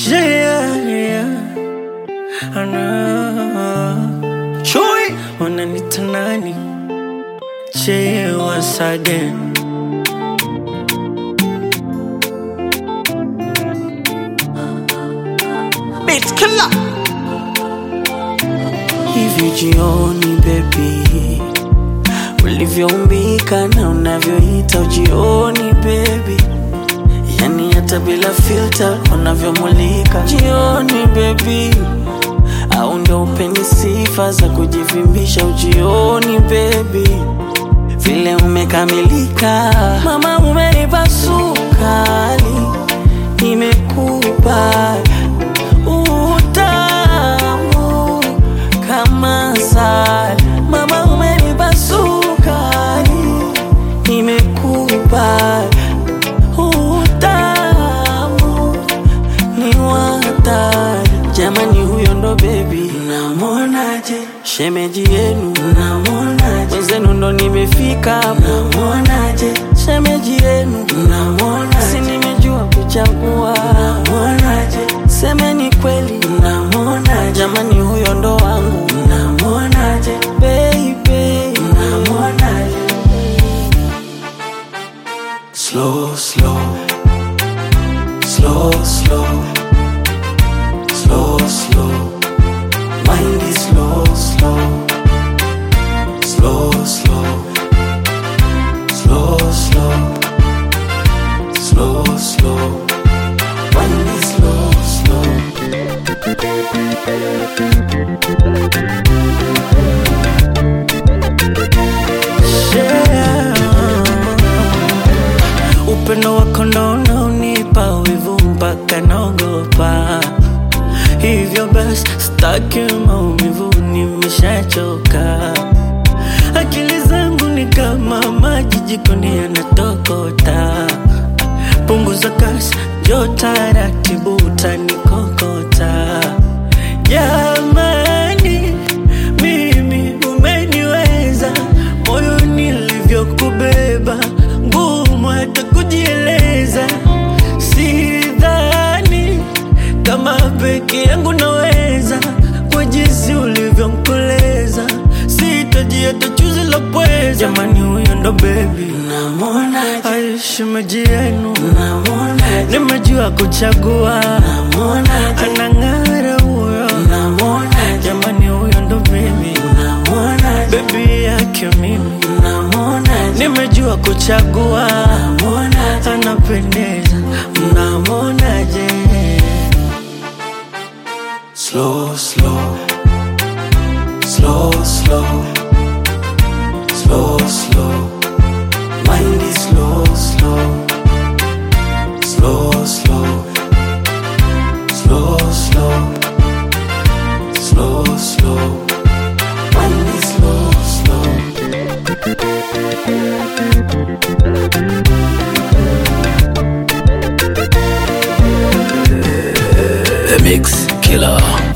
Yeah, yeah. Ana Chui wananita nani? Che once again. Beat killer. Hivi jioni baby, ulivyoumbika na unavyoita ujioni baby, yani hata bila filter unavyomulika jioni baby, au ndo upendi sifa za kujivimbisha ujioni baby, vile umekamilika mama, umenipa sukari, nimekupa utamu kama asali. Mama umenipa sukari, nimekupa utamu ni watari. Jamani, huyo ndo bebi, namwonaje? Shemeji yenu, namwonaje? Wenzenu ndo nimefika, namwonaje? Shemeji yenu, namwonaje? Si nimejua kuchagua, namwonaje? Semeni kweli, namwonaje? Jamani, huyo ndo wangu, namwonaje? Baby, namwonaje? Slow, slow, slow, slow, slow, slow. Mind is slow, slow, slow, slow, slow, slow, slow, slow. Mind is slow, slow. Yeah. Upendo wako ndo unaonipa wivu mpaka naogopa, hivyo basi staki maumivu, nimeshachoka. Akili zangu ni kama maji jikoni yanatokota, punguza kasi, njoo taratibu, utanikokota. Jamani, mimi umeniweza, moyo nilivyokubeba, ngumu hata kujieleza. Sidhani kama peke yangu naweza, kwa jinsi ulivyonkoleza, sitaji hata chuzi la pweza. Jamani, huyo ndo bebi, namwonaje? Aishimeji yenu, namwonaje? Nimejua kuchagua, namwonaje? Anang'ara huyo, namwonaje? Jamani, huyo ndo bebi, namwonaje? Bebi yake mimi, namwonaje? Nimejua kuchagua, namwonaje? Anapendeza, mnamwonaje? Slow, slow, slow, slow, slow, slow. Mind is slow, slow, slow, slow, slow, slow, slow, slow. Mind is slow, slow. The Mix Killer.